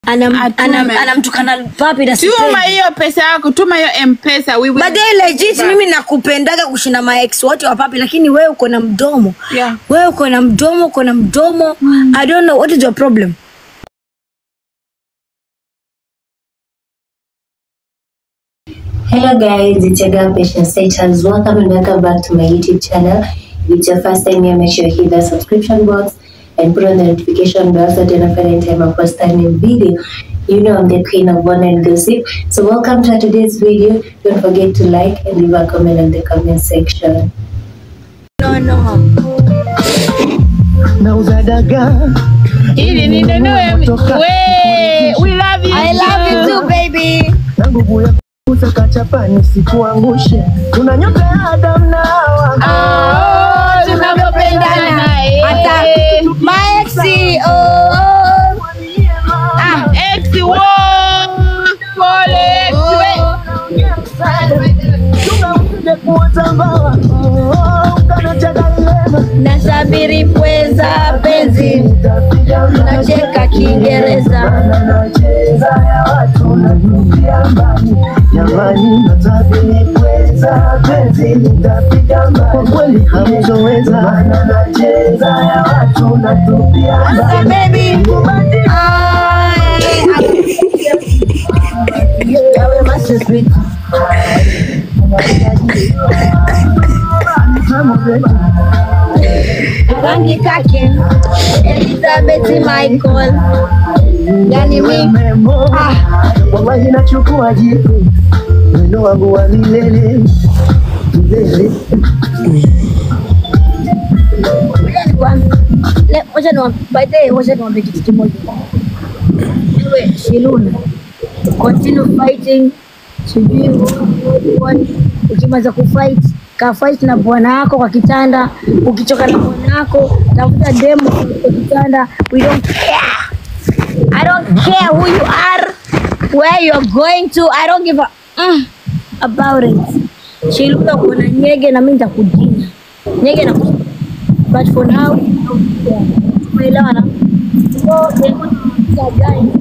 Anam- Atume. anam- anamtukana papi na Tuma sipendi. hiyo pesa yako, tuma hiyo M-Pesa. We will- But then legit mimi nakupendaga kushinda ma ex wote wa papi, lakini wewe uko na mdomo Yeah. wewe uko na mdomo, uko na mdomo. I don't know what is your problem. Hello guys, it's your girl Patience Saitans. Welcome and welcome back to my YouTube channel. If it's your first time here, make sure you hit the subscription box and put on the notification bell so that every time I post a new video, you know I'm the queen of one and gossip. So welcome to today's video. Don't forget to like and leave a comment in the comment section. No, no. nauza dagaa Ili ninunue mi- we, we love you. I love you too baby. na nguvu ya kuza kachapani sikuangushe kuna nyota ya Adam na Hawa Ah, tunavyopendana, eh. Hata my ex, oh, oh. Ah, ex, wo, pole, ex, we. tunamsije kuota mbawa Oh, ukanacheka ilema Nasabiri pweza penzi, Nitapiga nacheka Kiingereza. Maana nacheza ya watu natupia mbali jamani natabiri kweza penzi nitapiga mbali kwa kweli hamzoweza maana nacheza ya watu natupia Sasa mbali baby, I, Yawe master sweet. rangi kake Elizabeth Michael, yani mi Memo, wallahi nachukua jipu wino wangu wa milele milele Ngoja nikwambie- le- ngoja niwa- by the way, ngoja niwaambie kitu kimoja. Wewe Shiluna, continue fighting, sijui what, ukimaliza kufight ka fight na bwana wako kwa kitanda. Ukichoka na bwana wako, tafuta demo kwa kitanda. We don't care. I don't care who you are, where you're going to. I don't give a mm, about it. Shiluna, kuna nyege na mimi nitakudinya nyege na but for now umeelewana so nilikuwa nauliza guys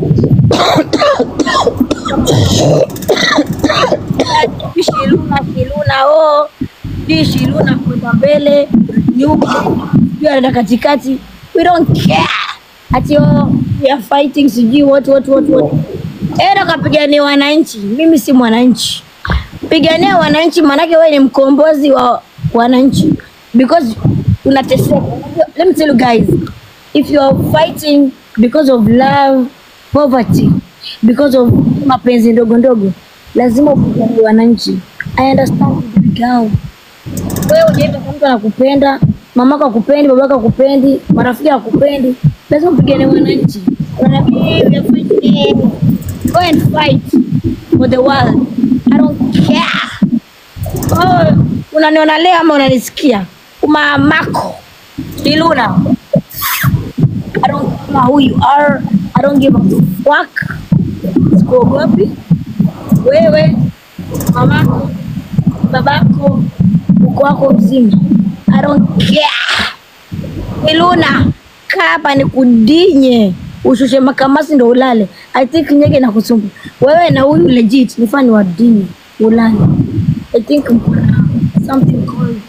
Sijui shiluna shiluna oh sijui shiluna kwenda mbele nyuma sijui anaenda katikati we don't care ati oh we are fighting sijui what what what what enda kapigania wananchi mimi si mwananchi pigania wananchi maanake wewe ni mkombozi wa wananchi because unateseka let me tell you guys if you are fighting because of love poverty because of mapenzi ndogo ndogo lazima upiganie wananchi i understand girl wewe unaenda kwa mtu anakupenda mamako akupendi babako akupendi marafiki akupendi lazima upigane wananchi Unaniambia, "Hey, we are fighting." go and fight for the world i don't care oh, unaniona leo ama unanisikia mamako iluna i don't care who you are i don't give a fuck sikuogopi wewe mamako babako uko wako mzima i don't care iluna kaa hapa ni kudinye ushushe makamasi ndo ulale i think nyege na kusumbu wewe na huyu legit nifani wa dini ulale i think mkona something called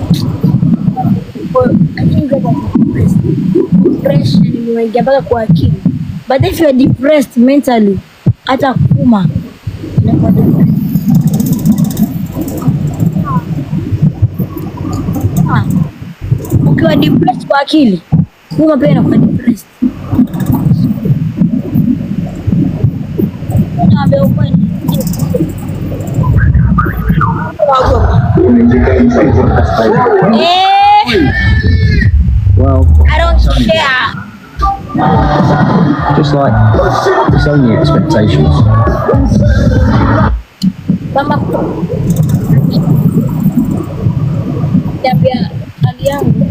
Well, I think that was depressed. Depression imeingia mpaka kwa akili. But if you are depressed mentally, hata kuma inakuwa depressed. Ah, Ukiwa depressed kwa akili, kuma pia inakuwa depressed. Naambia ukweli. Eh, Well, I don't care. just like it's only expectations. Mama niambia hali yangu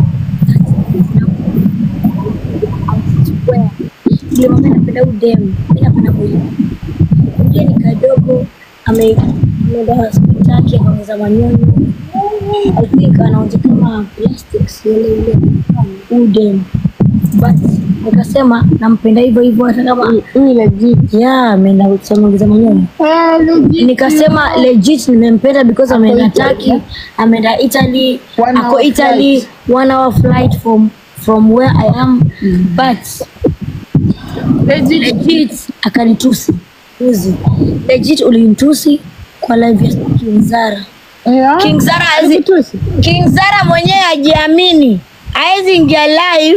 ndio mama napenda udemu mi napenda huyu mje ni kadogo ame- ameenda hospitali akaongeza manyonyo I think anaonja kama plastics ile ile udemu but nikasema nampenda hivyo hivyo hata kama Huyu legit. yeah ameenda kusamaliza mwenyewe Eh, legit. nikasema legit nimempenda because ameenda Turkey ameenda Italy One ako hour Italy flight. one hour flight from from where I am but Legit. legit akanitusi uzi legit ulinitusi kwa live ya King Zara Yeah. King Zara hazi Alikutusi. King Zara mwenyewe hajiamini hawezi ingia live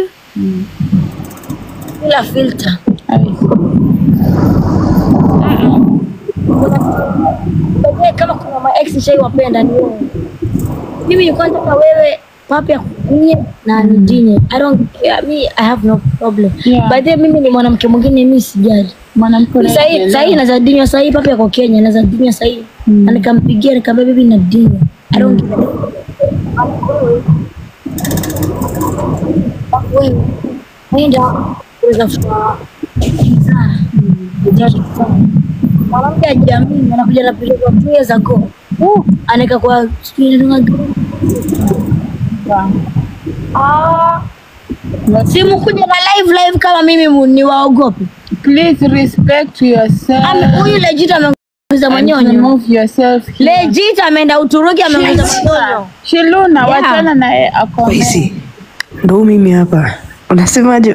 bila filter Baadaye kama kuna ma ex nishaiwapenda ni wewe. Mimi nilikuwa nataka wewe papi akukunye na nidinye. I don't care. Me I have no problem. Yeah. By the way, mimi ni mwanamke mwingine mimi sijali. Mwanamke Sasa hii sasa hii naweza dinywa sasa hii papi ako Kenya naweza dinywa sasa hii. Na nikampigia nikamwambia bibi na dinywa. I don't care. Wewe nenda kuweza kutoa Zara. Mwanamke ajiamini anakuja na picha za two years ago. Uh, anaeka kwa sijui inaitwa Ah. Simu kuja na live live kama mimi mu- ni waogopi. Please respect yourself. Ame- Huyu legit ameongeza and manyonyo. remove yourself here. Legit ameenda Uturuki ameongeza manyonyo. Shiluna, Yeah. wachana naye ako Waisi, ndo mimi hapa. Unasemaje?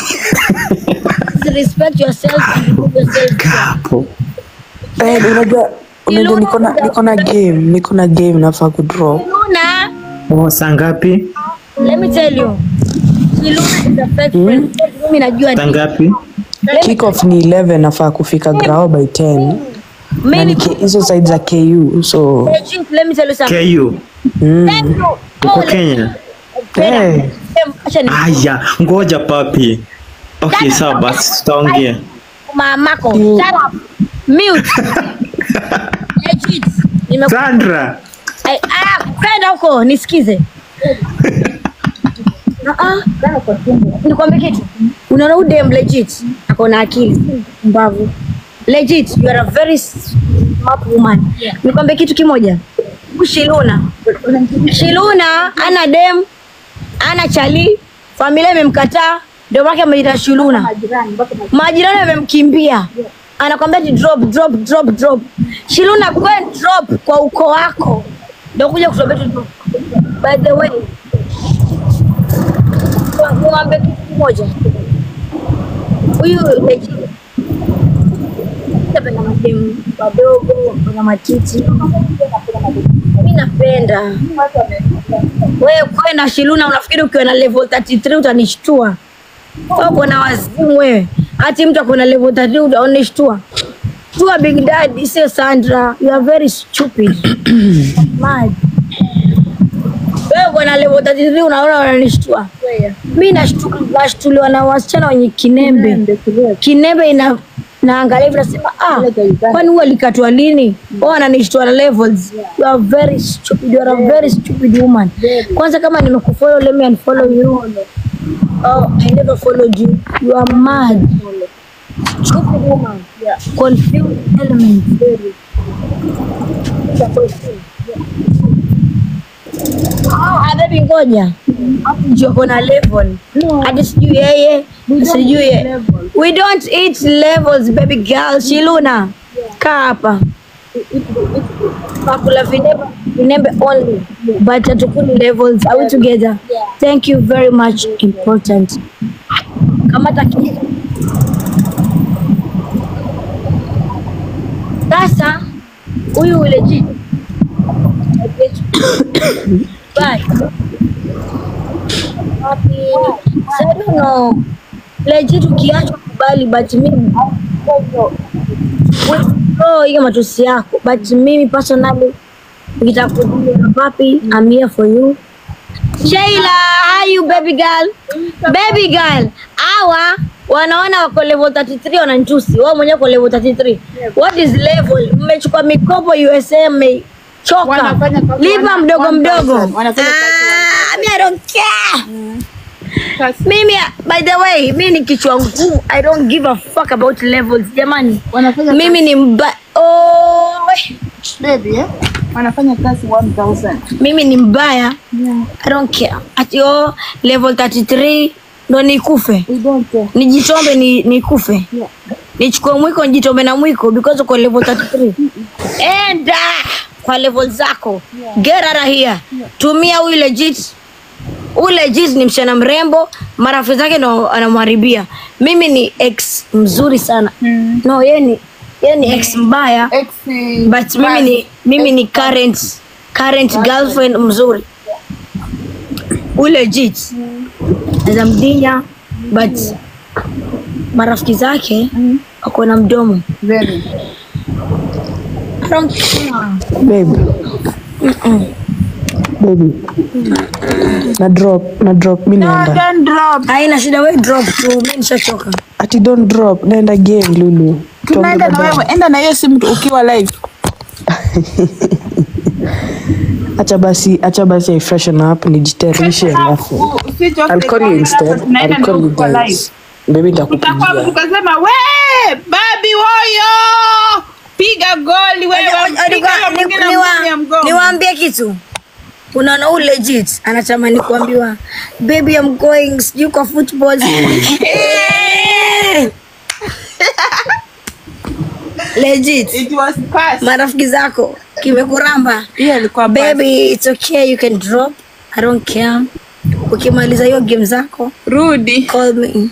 Respect yourself and remove yourself. Hapo. Eh, unajua unajua niko na niko na game, niko na game nafaa kudraw. Luna, Oh, saa ngapi? let me tell you. Luna is a fake friend. Mimi najua Saa ni- ngapi? Kick off ni 11 nafaa kufika grao by 10. Na mimi ni K- hizo side za KU so legit, let me tell you something. KU. mm. Thank you. Uko Oh, Kenya? Eh, Acha ni Aya, ngoja papi. Okay, sawa basi tutaongea. mamako. Shut up. Mute. Legit. Nime Sandra. Ai, ah, kwenda huko nisikize. Ah, ah. Nikwambie kitu. Unaona huyu dem legit ako na akili mbavu. Legit, you are a very smart woman. Nikwambie kitu kimoja. Huyu Shiluna. Shiluna ana dem, ana chali, familia imemkataa, ndio maana ameita Shiluna. Majirani wamemkimbia. Anakwambia ti drop drop drop drop. Shiluna go and drop kwa uko wako. Ndio kuja kutuambia tu drop. By the way, niwaambie kitu kimoja. Huyu legit napenda mademu wadogo, wana matiti. Mimi napenda wewe kwenda Shiluna, unafikiri ukiwa na level 33 utanishtua? Wewe uko na wazimu wewe, hati mtu ako na level 33 utaonishtua? Tua Big Daddy, sio Sandra. You are very stupid. Mad. Wewe uko na level 33 unaona unanishtua? Mimi nashtuka, nashtuliwa na wasichana wenye kinembe. Kinembe ina naangalia hivi nasema ah, kwani huwa alikatwa lini? Wao wananishtua na levels. You are very stupid. You are a very stupid woman. Kwanza kama nimekufollow, let me unfollow you. Oh, I never followed you. You are mad. Stupid woman. Confused element. Ah, baby ngoja. Ndio kuna level. Hadi sijui yeye, sijui ye. We don't eat levels baby girl. Shiluna. Kaa hapa. Pakula vinembe, vinembe only. But hatukuli levels. Are we together? Thank you very much. Important. Kama taki. Sasa huyu legit. Bye. Happy. So I don't know. Legit ukiacha kubali but mimi withdraw hiyo matusi yako but mimi personally nitakudia papi I'm here for you. Sheila, how you baby girl? Baby girl, hawa wanaona wako level 33 wananchusi. Wao mwenyewe uko level 33. What is level? Mmechukua mikopo USA mmechoka. Wanafanya kazi Lipa wana- mdogo 1000. mdogo. Wanafanya kazi Ah, me I don't care. Kasi- Mimi by the way, mimi ni kichwa ngumu. I don't give a fuck about levels. Jamani. Wanafanya Mimi ni mba oh, we. baby, eh? Wanafanya kazi 1000. mimi ni mbaya I don't care. Ati oh, level 33 ndo nikufe nijitombe ni nikufe nichukue mwiko nijitombe na mwiko because uko level 33 enda kwa level zako get out of here tumia huyu legit huyu legit ni msichana mrembo marafiki zake ndo anamharibia mimi ni ex mzuri sana no yeye ni yeye ni ex mbaya Ex, but mimi ni mimi ni current current girlfriend mzuri huyu legit za mdinya but marafiki zake wako na mdomo very. I don't care. babe baby na drop na drop mi naenda Don't drop. haina shida we drop tu mi nishachoka ati don't drop naenda game lulu Tunaenda na wewe, enda na hiyo simu tu ukiwa live. acha basi acha basi i freshen up nijitayarishe alafu I'll call you instead Tunaenda I'll na call you ukiwa live. guys baby Utakuwa nitakupigia tukasema we babi woyo piga goli wewe piga huyo mwingine mmoja mgongo. niwaambie kitu unaona huu legit anatamani kuambiwa baby I'm going sijui kwa football legit It was pass. marafiki zako kimekuramba Hiyo ilikuwa pass. baby it's okay you can drop I don't care ukimaliza hiyo game zako Rudi. call me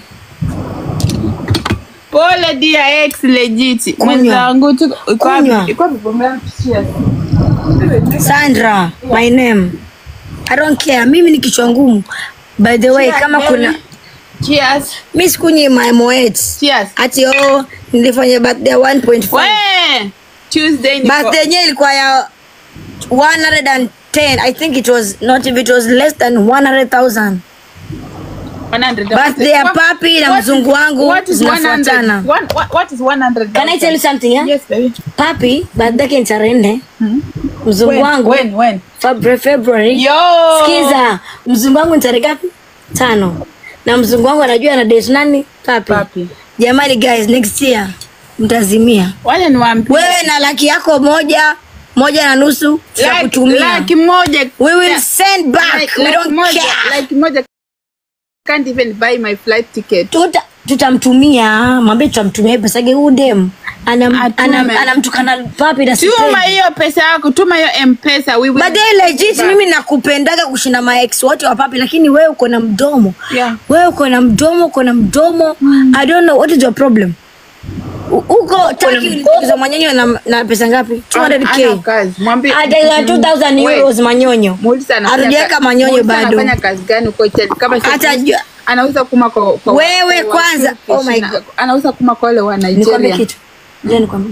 Pole dia ex legit. Kunywa. Mwenzangu tu iko Kunywa. wapi? Iko wapi pombe yangu? Cheers. Sandra, my name. I don't care. Mimi ni kichwa ngumu. By the way, kama kuna Cheers. mi sikunywi my moet. Cheers. Ati oh, nilifanya birthday ya 1.5. We Tuesday niko. Birthday yenyewe ilikuwa ya 110. I think it was not if it was less than 100,000. 100. Birthday ya papi na What is- mzungu wangu what is zinafuatana. 100? One- what- what is 100? Can I tell you something? Yeah? Yes, baby. Papi birthday yake ni tarehe nne. Mzungu When? wangu When? When? February, February. Yo. Sikiza, mzungu wangu ni tarehe ngapi? Tano. Na mzungu wangu anajua ana date nani? Papi. Papi. Jamani guys, next year mtazimia. Wacha niwaambie. Wewe na laki yako moja, moja na nusu ya Laki- kutumia. Laki moja. We will Yeah. send back. Like- We like don't moja- care. Like moja can't even buy my flight ticket. Tuta, tutamtumia, mwambie tutamtumia pesa yake huyu dem. Anam, Atume. anam, anamtukana papi na Tuma sipendi. hiyo pesa yako, tuma hiyo M-Pesa. We will But they legit mimi nakupendaga kushinda ma ex wote wa papi lakini wewe uko na mdomo. Yeah. Wewe uko na mdomo, uko na mdomo. I don't know what is your problem. U- Uko taki uliza manyonyo na, na pesa ngapi? Ana 200k. kazi. Mwambie Hata 2000 Wait. euros manyonyo. Muulize anafanya Hatujaweka ka- manyonyo muulize bado. Anafanya kazi gani huko Chelsea? Kama sio Hata polisi, jua- anauza kuma kwa, kwa Wewe kwa kwanza. Turkish Oh my na- God. Anauza kuma kwa wale wa Nikwambie Nigeria. kitu. Je, nikwambie.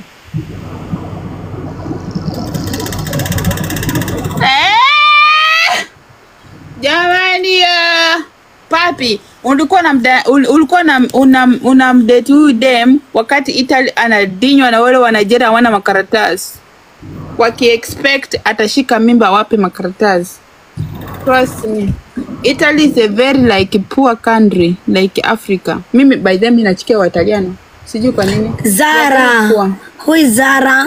Eh! Jamani ya papi, ulikuwa na mda, ul- ulikuwa na una, una mdate huyu dem wakati Italy anadinywa na wale wa Nigeria wana makaratasi, waki expect atashika mimba wape makaratasi. Trust me. Italy is a very like poor country like Africa. Mimi by them nachukia Wataliano. Sijui kwa nini. Zara. Poor. Who is Zara?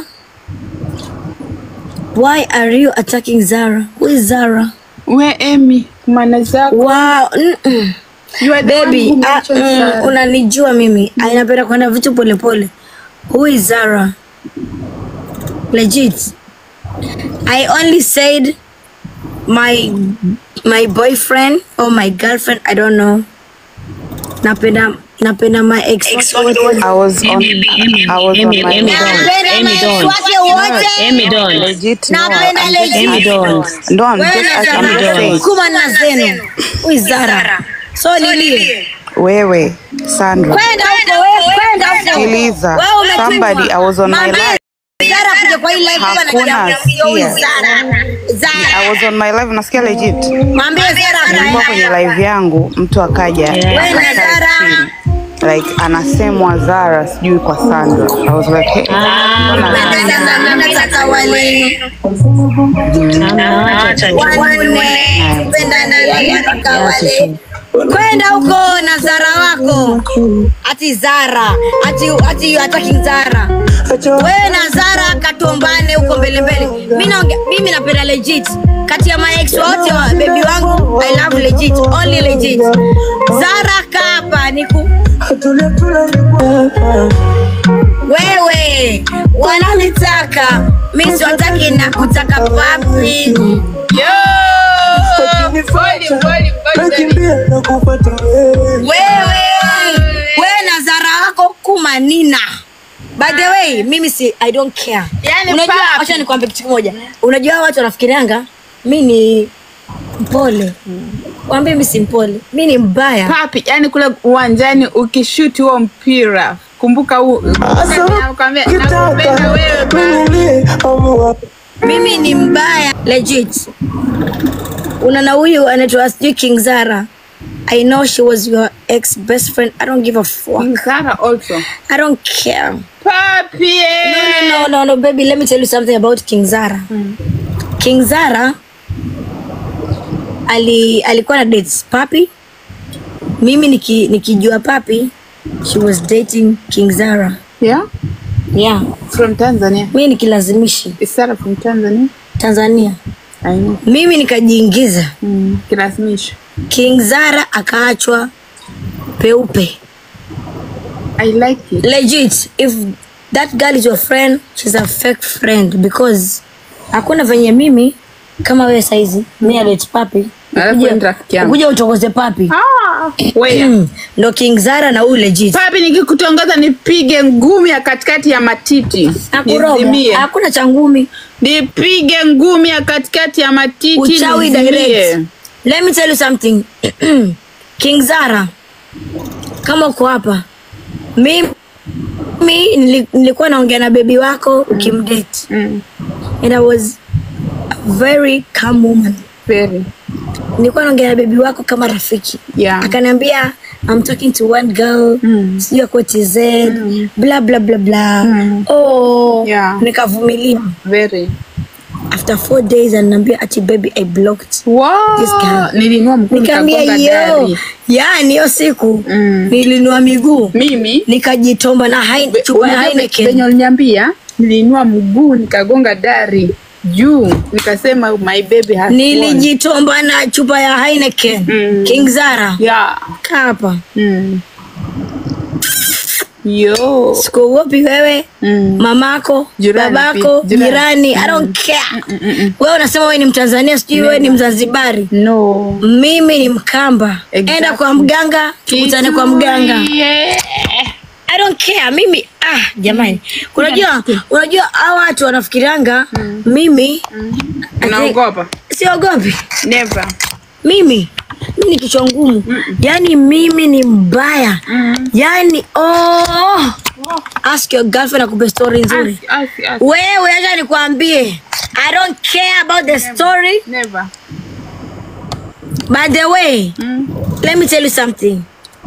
Why are you attacking Zara? Who is Zara? We Emi, kumana zako. Wow. Mm-mm. You are the one Baby, who ah, mentioned mm, Zara. unanijua mimi. Ah, Napenda kwenda vitu polepole. Who is Zara? Legit. I only said my my boyfriend or my girlfriend, I don't know. Napenda napenda my ex. I was on I was on my Napenda my ex wake wote. legit no Napenda I'm just legit. asking no I'm Wewe just na asking you Zara. saying Kuma na zenu. Who is Zara? So nilie. wewe Sandra Kwenda huko wewe, kwenda huko. Sikiliza. Wewe umetumwa. Somebody, I was on my Mwambie live. Zara kuja kwa hii live kama Hakuna anakuambia huyu sikia. Zara. I Zara. was on my live nasikia legit Mwambie Zara nilikuwa kwenye akae. live yangu mtu akaja Wewe na akae Zara. chini. like anasemwa Zara sijui kwa Sandra I was like hey, mbona Kwenda Zara, kwenda kaka wale. Wanne. Kwenda na wale kaka wale. Kwenda huko na Zara wako. Ati Zara. Ati ati you attacking Zara. Wewe na Zara katombane huko mbele mbele. Mimi naongea mimi napenda legit. Kati ya my ex wote wa baby wangu I love legit. Only legit. Zara nataka niku wewe wananitaka mi siwataki na kutaka papi Yo! Pole, pole, pole, pole. wewe wewe na zara wako kumanina by the way mimi si i don't care Yani unajua papi. acha nikwambie kitu kimoja unajua watu wanafikirianga mi ni mpole wambie mi si mpole mi ni mbaya Papi, yani kule uwanjani ukishuti huo mpira kumbuka huu nakwambia nakupenda wewe papi. mimi ni mbaya legit unana huyu anaitwa sijui king zara i know she was your ex best friend i don't give a fuck Zara also. i don't care Papi. eh. no, no, no, no, baby, let me tell you something about King Zara. King Zara ali, alikuwa na dates Papi. Mimi niki, nikijua Papi, she was dating King Zara. Yeah? Yeah. From Tanzania. Mimi nikilazimishi Is Zara from Tanzania? Tanzania. I know. Mimi nikajiingiza. Mm, kilazimisho. King Zara akaachwa peupe. I like it. Legit, if that girl is your friend, she's a fake friend because hakuna venye mimi kama wewe saizi mimi alete papi Alafu wewe ni rafiki yangu. kuja uchokoze papi Ah, wewe. Mm, ndo King Zara na huyu legit Papi nikikutongoza nipige ngumi ya katikati ya matiti. Akuroga. Nizimie. hakuna cha ngumi Nipige ngumi ya katikati ya matiti. uchawi nizimie. direct let me tell you something King Zara kama uko hapa mimi nili- nilikuwa naongea na bebi wako ukimdate Mm, and I was a very calm woman very. nilikuwa naongea na bebi wako kama rafiki Yeah. akaniambia I'm talking to one girl Mm. sijui ako TZ bla bla bla bla oh Yeah. nikavumilia Very. after four days ananiambia ati baby I blocked Wow. This girl. Nilinua mguu nikaambia nikagonga yo dari. yani hiyo siku Mm. nilinua miguu Mimi nikajitomba na Hein- chupa ya unajua venye Heineken uliniambia niliinua mguu nikagonga dari juu nikasema my baby has won. nilijitomba na chupa ya Heineken Mm. King Zara yeah. kaa hapa mm. yo sikuogopi wewe mm. mamako Jirani babako pia, jirani. jirani i don't care wewe unasema wewe ni mtanzania sijui wewe ni mzanzibari no mimi ni mkamba Exactly. enda kwa mganga tukutane kwa mganga yeah. i don't care mimi ah jamani unajua unajua hawa watu wanafikiranga mimi ati- unaogopa siogopi never mimi mi ni kichwa ngumu yaani mimi ni mbaya yaani oh. ask your girlfriend akupe story nzuri Ask, ask, ask. wewe acha nikwambie i don't care about the story never by the way mm. let me tell you something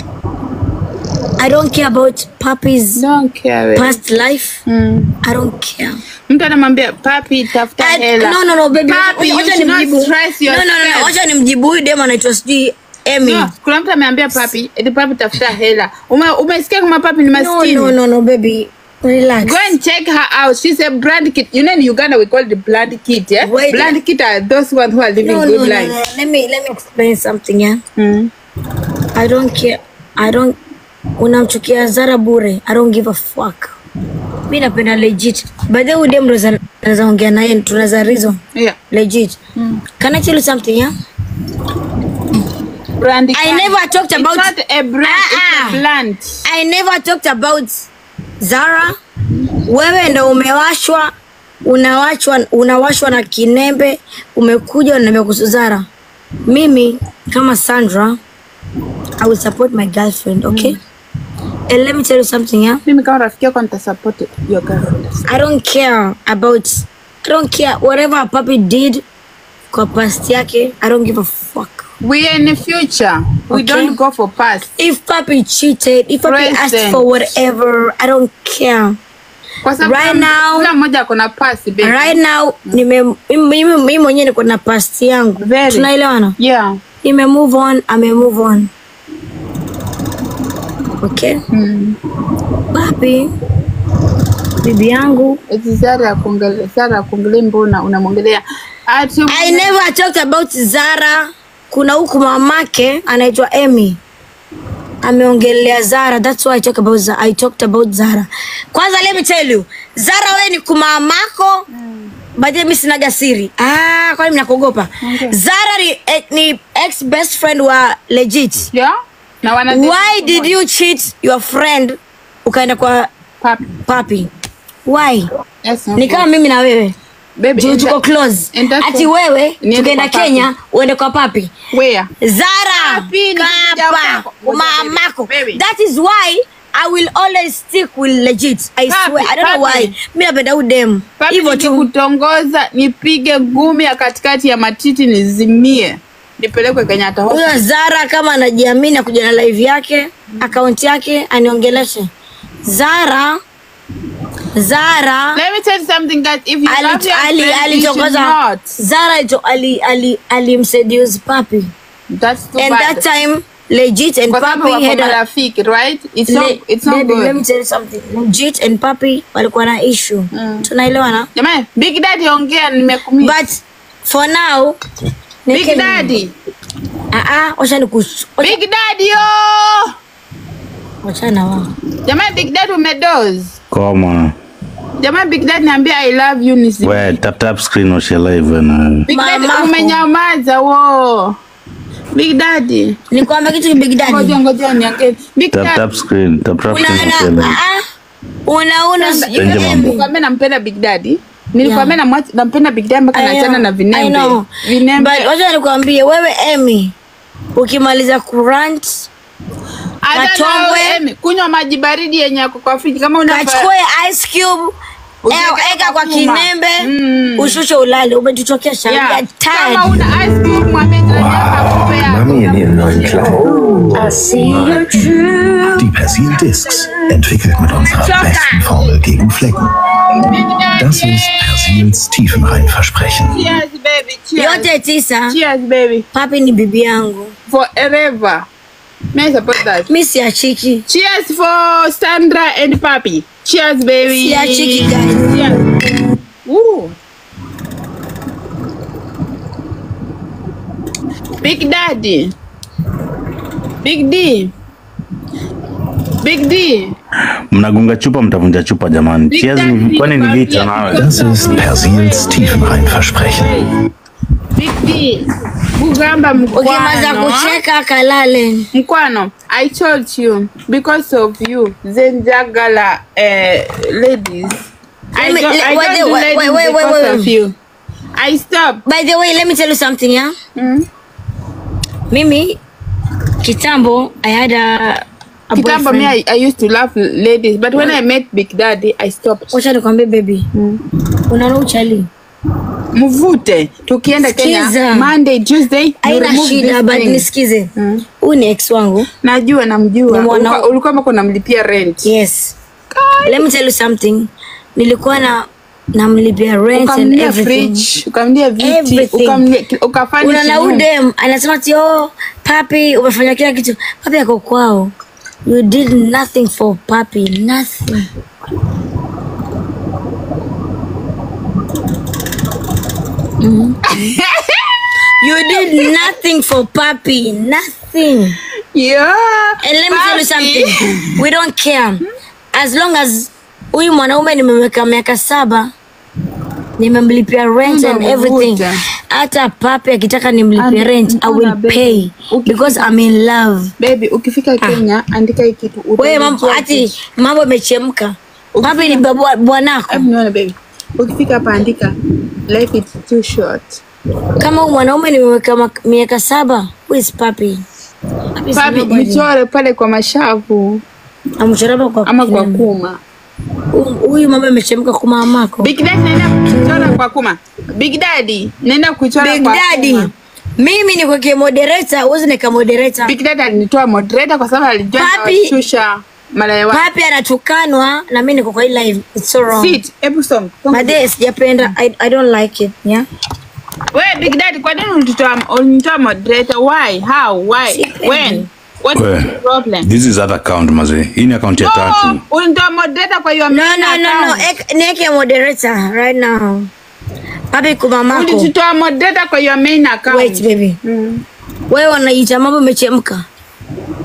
i don't care about puppies don't care past life mm. i don't care mtu anamwambia papi tafuta I- hela no no no baby Papi, you wacha should not nimjibu stress no no no no yourself. wacha nimjibu huyu dem anaitwa sijui Emi No, kuna mtu ameambia papi eti papi tafuta hela Ume, umesikia kama papi ni no maskini no no no baby relax Go and check her out. She's a brand kid. You know in Uganda we call the brand kid, yeah? Wait. Brand kid are those ones who are living no, no, good no, life. no. Let me let me explain something yeah. Mm. I don't care. I don't unamchukia Zara bure. I don't give a fuck. Mi napenda legit. By the way, dem ndo za- naweza ongea naye tunaweza reason. Yeah. Legit. Can I tell you something yeah? Brand I never talked about It's not a brand, Ah, it's ah. a brand. I never talked about Zara. Wewe ndo umewashwa unawashwa unawashwa na kinembe, umekuja unaniambia kuhusu Zara. Mimi kama Sandra, I will support my girlfriend, okay? And let me tell you something, yeah? Mimi kama rafiki yako nitasupport your girlfriend. I don't care about I don't care whatever a puppy did kwa past yake. I don't give a fuck. We are in the future. We Okay. don't go for past. If puppy cheated, if puppy asked Present. for whatever, I don't care. Kwa sababu Right kila- now- kila mmoja ako na past baby. right now nime mimi mimi mwenyewe niko na past yangu Very. tunaelewana Yeah. nime move on ame move on okay Mm. papi bibi yangu Eti Zara ya kuongelea, Zara ya kuongelea mbona unamwongelea? Ati i never talked about zara kuna huku mamake anaitwa emy ameongelea Zara. That's why I talk about Zara. I talked about Zara. Kwanza let me tell you, Zara wewe ni kumamako mm. But mimi sinaga siri. Ah, kwani mnakuogopa? Zara ni, eh, ni ex best friend wa legit. Yeah? Na wana Why did you cheat your friend ukaenda kwa Papi. papi? Why? Yes, no Ni kama mimi na wewe. Baby, Juu and tuko that- close. and that's Ati what- wewe Niende tukaenda kwa papi. Kenya uende kwa papi. Where? Zara Papi, ni kuja kapa kwako. Ngoja, mamako. baby. That is why I will always stick with legit. I Papi, swear. I don't know papi. why. Mimi napenda udem. Papi, Hivyo tu. nikikutongoza nipige ngumi ya katikati ya matiti nizimie nipelekwe Kenyatta Huyo Hospital. Zara kama anajiamini akuja na live yake, akaunti yake aniongeleshe. Zara Zara Let me tell you something guys, if you love ali- your ali- friend, you should alitokoza not. Zara alito- ali- ali- alimseduce papi That's too and bad. that time legit and Kwa sababu papi wako had a marafiki, right? It's not, Le- it's not baby, let me good. tell you something. Legit and papi walikuwa na issue. Tunaelewana? Jamani, Big Daddy ongea nimekumia. But for now Big nike- Daddy. Ah ah, wacha nikus. wacha- Big Daddy yo. Wachana wao. Jamani Big Daddy umedoze. Koma. Jamani Big Daddy niambia I love you nisi. We, tap tap screen washe live na. Big Daddy Mamako. umenyamaza wo. Big Daddy. Nikwambia kitu Big Daddy. Ngoja ngoja niongee. Big Tap Daddy. tap screen. Tap tap screen washe Unaona? live. Ah, unaona sijui Tenje mambo. mimi. Nilikwambia nampenda Big Daddy. Nilikwambia namwacha nampenda Big Daddy mpaka I naachana know, na I vinembe. know. Vinembe. But wacha nikwambie wewe Emi ukimaliza kurant Hata Katombwe. na Emi, kunywa maji baridi yenye yako kwa friji kama una kachukue ice cube Usiweke eh, eka kwa kwa kuma. kinembe Mm. ushushe ulale umetuchokesha Yeah. yeah. Kama una ice cream mwambie jirani yako akupe yako. Mami in ihren neuen Klamotten. I see you true. Die Persil Discs, entwickelt mit unserer besten Formel gegen Flecken. Das ist Persils Tiefenreinversprechen. Cheers baby, cheers. yote tisa Cheers baby. papi ni bibi yangu Forever. May I support that? mi siachiki Cheers for Sandra and Papi. Cheers baby. Siachiki, guys. Cheers. Ooh. Big Daddy. Big D. Big D. Mnagunga chupa mtavunja chupa jamani. Big Cheers ni Daddy, kwani ni vita Papi. nawe. Das ist Persils Tiefenreinversprechen. Big D. Bugamba ukimaza mkwano. kucheka kalale Mkwano, I told you because of you, Zenjagala uh, ladies. I Let me- don't, I wait, don't do wait, ladies wait, wait, wait, because wait. of you. I stop. by the way let me tell you something yeah? Mm. mimi kitambo i had a, a Kitambo me, boyfriend. I, I used to love ladies, but when I met Big Daddy, I stopped. wacha nikwambie baby unaona uchali Mvute, tukienda Kenya, Sikiza. Monday, Tuesday, you aina remove shida this but thing. nisikize Mm. huyu ni ex wangu Najua, namjua. Ni mwana- Ulikuwa- Ulikuwa mpaka unamlipia rent. yes let me tell you something nilikuwa na namlipia rent and Ukamlia everything fridge, ukamlia viti, Everything. ukamlia- ukafanya unaona sijui- udem anasema ti oh, papi umefanya kila kitu papi ako kwao you did nothing for papi nothing Mhm. you did nothing for papi nothing Yeah. And let me tell you Papi. something. We don't care. As long as huyu mwanaume nimeweka miaka saba nimemlipia rent and Mungu everything. avuta. Hata papi akitaka nimlipie Andi- rent, I mkuna will baby. pay Uki- because I'm in love. Baby, ukifika Kenya andika hii kitu. Wewe mambo utajua ati kitu. mambo imechemka. Papi ni bwa- bwanako. Hebu nione baby. Ukifika hapa andika life is too short. Kama huyu mwanaume nimeweka mak- miaka saba, who is papi? Papi is Papi, nobody. michore pale kwa mashavu Amchoraba kwa ama kwa kinema. kuma. Huyu- Huyu mambo imechemka kwa mamako. Big Daddy naenda kuchora kwa kuma. Big Daddy naenda kuchora Big kwa Daddy. kuma. Mimi ni kweke moderator, uwezi nika moderator. Big Daddy alinitoa moderator kwa sababu alijua Papi. nawashusha malaya wake. Papi anatukanwa na mimi niko kwa hii live. It's so wrong. Sit, hebu soma. Madhe sijapenda. I, I don't like it. Yeah. Wewe Big Daddy kwa nini ulitoa ulitoa moderator? Why? How? Why? Sipendi. When? What is We. the problem? This is that account maze. Hii ni account ya No, tatu. ulitoa moderator kwa hiyo No, main no, no, no. account. Ek, nieke moderator right now. Papi kumamako. Ulitoa moderator kwa hiyo main account. Wait baby. Mm. Wewe unaita mambo imechemka.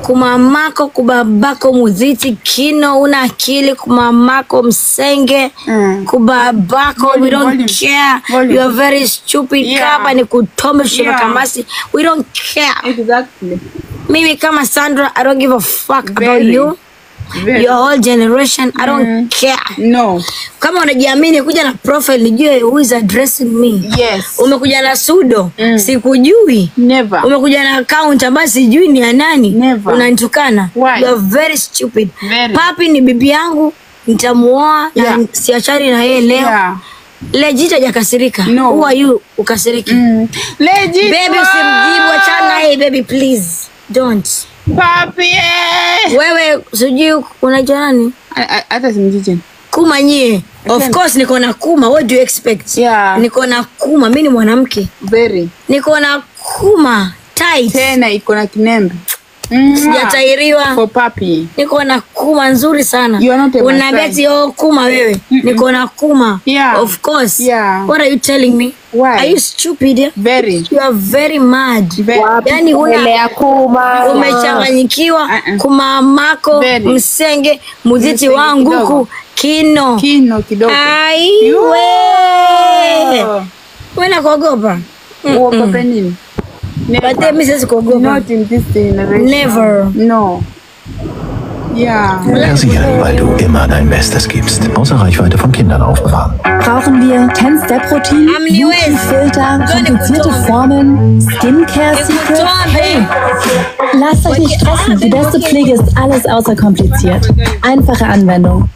kumamako kubabako muziti kino una akili kumamako msenge Mm. kubabako we Volume, don't volume. care Volume. you are very stupid Yeah. kama ni kutombe shema Yeah. kamasi we don't care Exactly. mimi kama Sandra I don't give a fuck about Very. you Very. your whole generation I don't care No. kama unajiamini kuja na profile nijue who is addressing me Yes. umekuja na sudo Mm. sikujui Never. umekuja na account ambayo sijui ni ya nani Never. unanitukana Why? you are very stupid Very. papi ni bibi yangu nitamuoa Yeah. na siachani na yeye leo Yeah. legit hajakasirika No. who are you ukasiriki Mm. Legit. baby usimjibu achana na yeye baby please don't Papi. eh. wewe sijui unaitwa nani A- a- Hata simjiji. kuma nyie of Okay. course niko na kuma what do you expect Yeah. niko na kuma mi ni mwanamke Very. niko na kuma tight Tena iko na kinembe. Mm. sijatairiwa For papi. niko na kuma nzuri sana You are not a unaambia Maasai. ati oh kuma wewe niko na kuma Yeah. of course Yeah. what are you telling me Why? are you stupid Very. you are very mad Very. yani una ya kuma umechanganyikiwa Uh-uh. kumamako Very. msenge muziti Msenge wangu kidogo. ku kino Kino kidogo. aiwe Oh. we nakuogopa Uogope nini? but then mi siwezi kuogopa Not in this generation. Never. No. Yeah. Versichern, weil du immer dein Bestes gibst. Außer Reichweite von Kindern aufbewahren. Brauchen wir 10-Step-Routinen, Amniwezi. Beauty-Filter, Gönne komplizierte Kutombe. Formeln, Skincare-Secrets? Hey, lasst euch nicht stressen. Die beste Pflege ist alles außer kompliziert. Einfache Anwendung.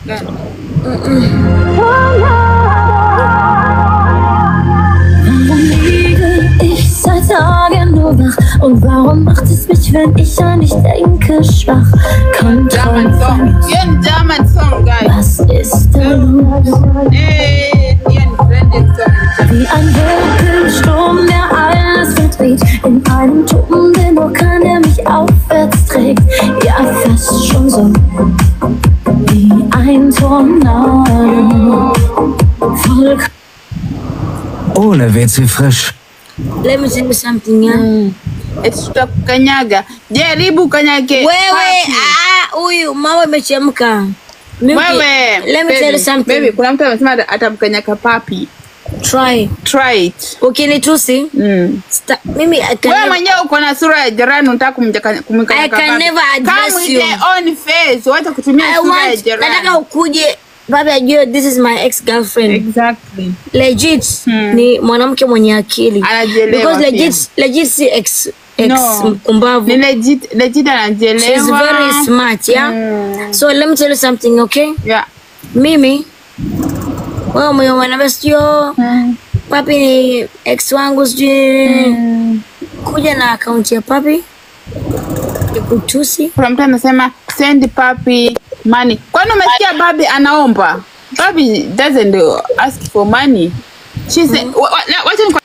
Warum liege ich seit Tagen nur wach? Und warum macht es mich, wenn ich an dich denke, schwach? German Kontrolle song. Hiyo ni German song, guys. Was ist da los? Eh, hiyo ni trending song. Wie ein Wirbelsturm, der alles verdreht. In einem Turm, dennoch kann er mich aufwärts trägt. Ja, fast schon so wie ein Tornado. Voll Ohne WC frisch. let me tell you something yeah? Eti tutakukanyaga. Jaribu kanyage. wewe Papi. ah, huyu mama imechemka Mimi- Wewe. let me tell you baby, something Baby, kuna mtu amesema ata- atamkanyaka papi. try Try it. ukinitusi Mm. sta- mimi I can Wewe never- mwenyewe uko na sura ya jirani unataka kumjaka- kumkanyaka I can papi. never address Come with you. your own face. Wacha kutumia I sura ya want jirani. nataka ukuje baba ajue this is my ex girlfriend Exactly. legit Hmm. ni mwanamke mwenye akili Anajielewa because pia. legit legit si ex ex No. mkumbavu Ni legit, legit anajielewa. she's very smart yeah Mm. so let me tell you something okay Yeah. mimi wewe mwenye mwanamke sio Mm. papi ni ex wangu sijui Mm. kuja na akaunti ya papi ikutusi Kuna mtu anasema send papi money. Kwani umesikia babi anaomba? Babi doesn't uh, ask for money. She said, wa- wa- na- wacha ni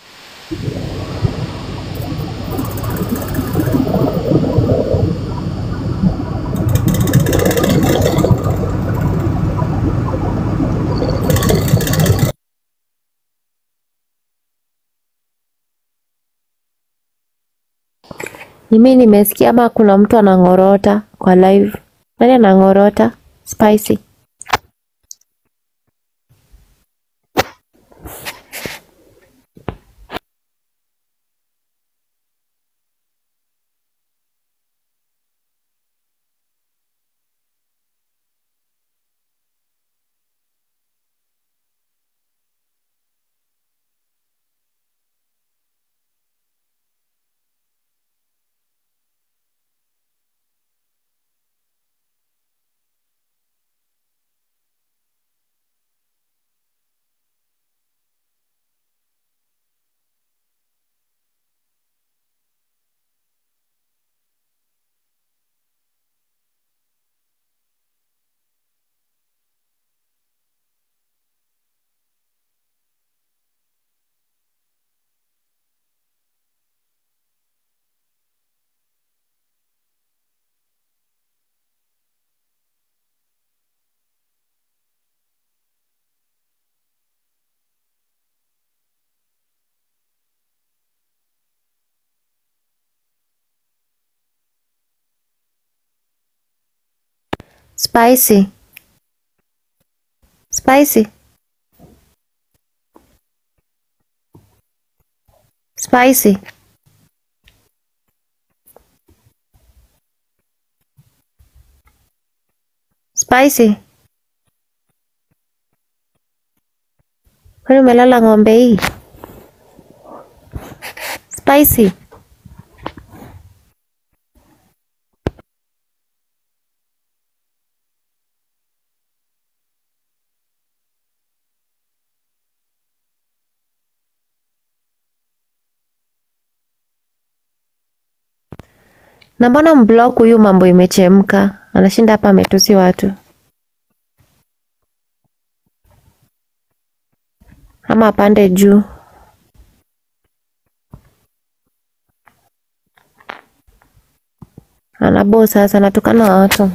Mimi nimesikia ama kuna mtu anang'orota kwa live. Nani anang'orota? Spicy. Spicy. Spicy. Spicy. Spicy. Kwani umelala ng'ombe hii? Spicy. Na mbona mblock huyu mambo imechemka? Anashinda hapa ametusi watu. Ama apande juu. Anabo sasa anatukana watu.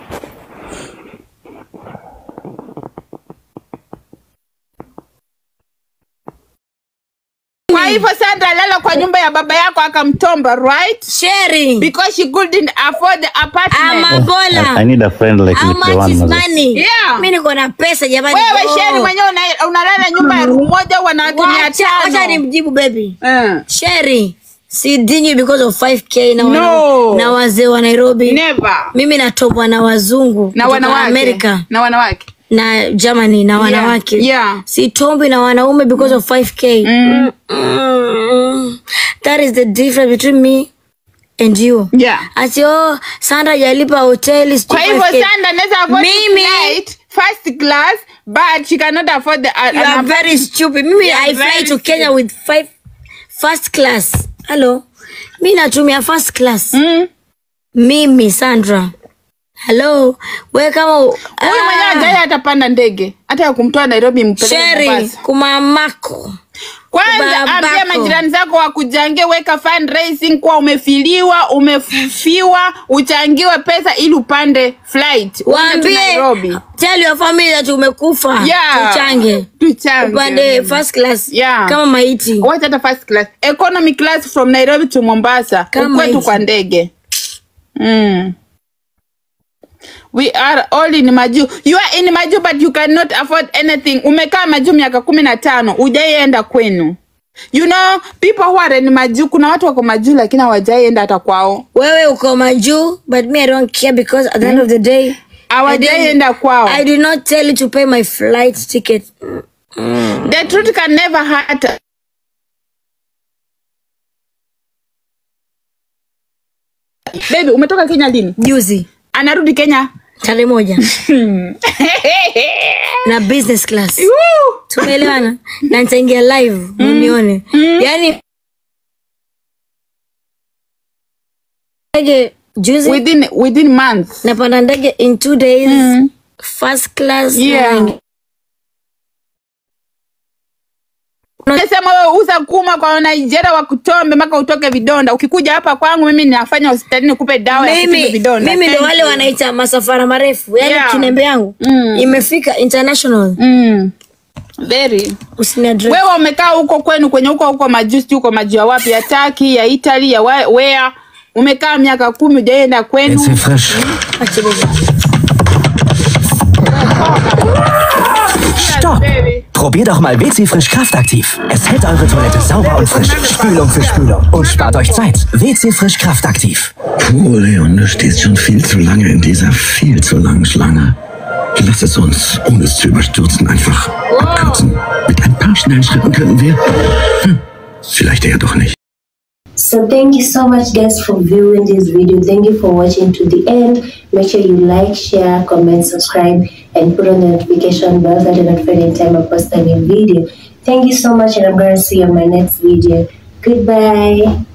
Kwa hivyo Sandra lala kwa nyumba ya baba yako akamtomba, right? Sharing. Because she couldn't afford the apartment. Amabola. I need a friend like How Nick much Lewan, is mazee. money? Yeah. Mimi niko na pesa jamani. Wewe Oh. Sheri mwenyewe una- unalala nyumba ya room moja wanawake mia Wacha wacha tano. nimjibu baby. Eh. Sherry, si dinyi because of 5k na wana, No. na wazee wa Nairobi. Never. Mimi natopwa na wazungu Na kutoka wanawake. America Na wanawake. na Germany na wanawake. Yeah. Sitombi na wanaume because of 5k. Mm. Mm. That is the difference between me and you. Yeah. Ati oh, Sandra hajalipa hoteli sijui Kwa hivyo 5K. Sandra anaweza afford Mimi- flight first class but she cannot afford the uh, You are an- very stupid. Mimi You are I fly very to Kenya with five first class. Hello. Mi natumia first class. Mm. Mimi Sandra. Hello. Wewe kama Huyu mwenyewe hajai atapanda ndege hata ya kumtoa Nairobi mpeleke Sherry Mombasa. kumamako. Kwanza Babako. ambia majirani zako wakujangie, weka fundraising kwa umefiliwa, umefufiwa, uchangiwe pesa ili upande flight uende tu Waambie Nairobi. tell your family that umekufa. Yeah. Tuchange. Tuchange. Upande first class. Yeah. Kama maiti. Wacha hata first class. Economy class from Nairobi to Mombasa. Kama Ukwetu hizi. kwa ndege. Mm. We are all in Maju. You are in Maju but you cannot afford anything. Umekaa Maju miaka kumi na tano hujaienda kwenu. You know, people who are in Maju, kuna watu wako Maju lakini hawajaienda hata kwao. Wewe uko majuu but me I don't care because at the end of the day I Hawajaienda didn't- kwao. I did not tell you to pay my flight ticket. The truth can never hurt. us. Baby, umetoka Kenya lini? Juzi Anarudi Kenya. tarehe moja na business class Woo! tumeelewana na nitaingia live munione yani ndege juzi within within months. napanda ndege in two days first class Yeah. na- Unasema wewe uza kuma kwa Nigeria wa kutombe mpaka utoke vidonda. Ukikuja hapa kwangu mimi ninafanya hospitalini nikupe dawa ya kutibu mimi vidonda. mimi ndo Thank wale you. wanaita masafara marefu yani Yeah. kinembe yangu Mm. imefika international Mm. Very. usiniadress Wewe umekaa huko kwenu kwenye huko huko majusi huko majuu ya wapi ya Turkey, ya Italy, ya wa- where? Umekaa miaka kumi hujaenda kwenu. Jetzt frisch. Stopp! Probier doch mal WC Frisch Kraftaktiv. Es hält eure Toilette sauber und frisch. Spülung für Spülung. Und spart euch Zeit. WC Frisch Kraftaktiv. Puh, Leon, du stehst schon viel zu lange in dieser viel zu langen Schlange. Lass es uns, ohne es zu überstürzen, einfach abkürzen. Mit ein paar schnellen Schritten könnten wir... Hm, vielleicht eher doch nicht. So thank you so much guys for viewing this video. Thank you for watching to the end. Make sure you like, share, comment, subscribe, and put on the notification bell so that you're not any time I post a new video. Thank you so much and I'm gonna see you on my next video. Goodbye.